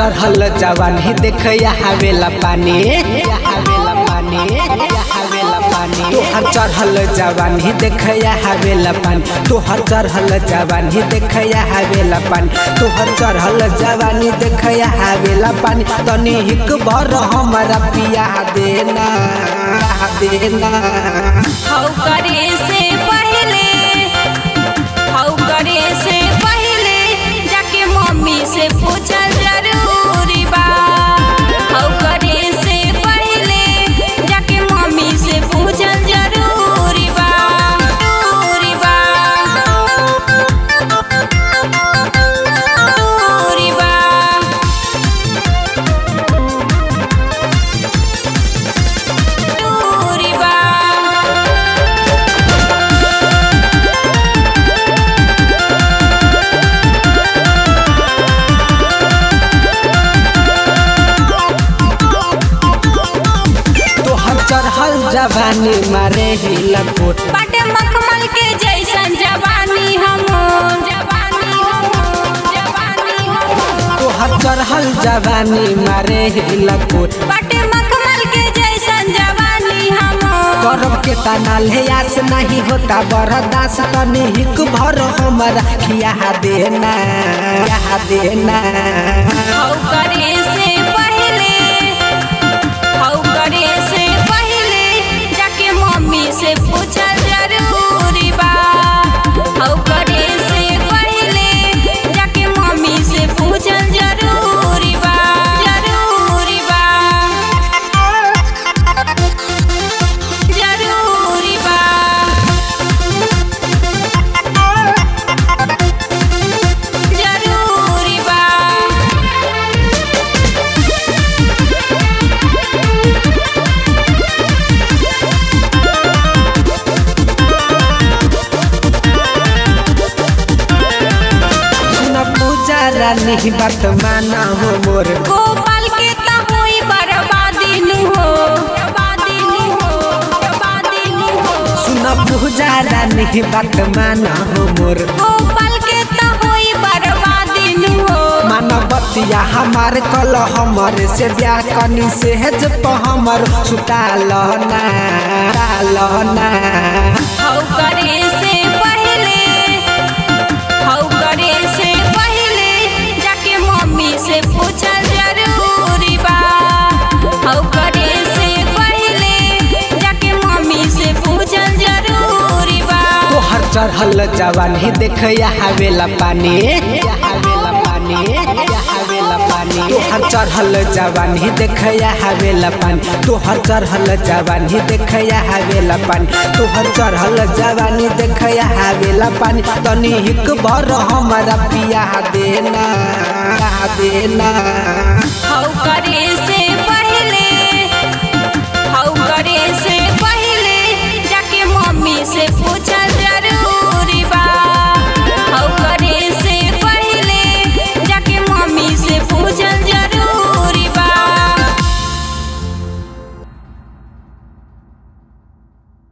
चढ़ल जवानी देख हवेला पानी हवेला पानी हवेला पानी तोहर चढ़ल जवानी देख हवेला पानी तोहर चढ़ल जवानी देख हवेला पानी तोहर चढ़ल जवानी देख हवेला पानी तनी हिक भर हमरा पिया देना देना हौ करे से पहले हौ करे से पहले जाके मम्मी से पूछल जरूरी बा हौ करे से पहले जाके मम्मी से पूछल जरूरी बा जरूरी बा जरूरी बा जरूरी बा तोहर चढ़ल जवानी मारे ही लकोट बाटे मखमल के जैसन जवानी हम जवानी हम जवानी हम तोहर चढ़ल जवानी मारे ही लकोट बाटे मखमल के जैसन जवानी हम करब के तना ले आस नहीं होता बरदास तनी हिक भर हमरा खिया देना खिया देना हौ करे से पहले हौ करे से पहले जाके मम्मी से पूछल जरूरी बा हौ करे से पहले जाके मम्मी से पूछल जरूरी बा जरूरी बा जरूरी बा जरूरी बा सुन पूजा रानी बात माना हो मोर गोपाल के त होई बर्बादी नु हो बर्बादी नु हो बर्बादी नु हो सुन पूजा रानी बात माना हो मोर गोपाल के त होई बर्बादी नु हो मानवतिया हमार कल हमर से ब्याह कनी से हेज प हमर सुताल ना सुताल ना हौ करे से पहले हौ करे से पहले जाके मम्मी से पूछल जरूरी बा हौ करे से पहले जाके मम्मी से पूछल जरूरी बा तोहर चढ़ल जवानी देख हवेला पानी हवेला पानी हवेला पानी तोहर चढ़ल जवानी देख हवेला पानी तोहर चढ़ल जवानी देख हवेला पानी तोहर चढ़ल जवानी देख हवेला पानी तनी हिक भर हमरा पिया देना देना हौ करे से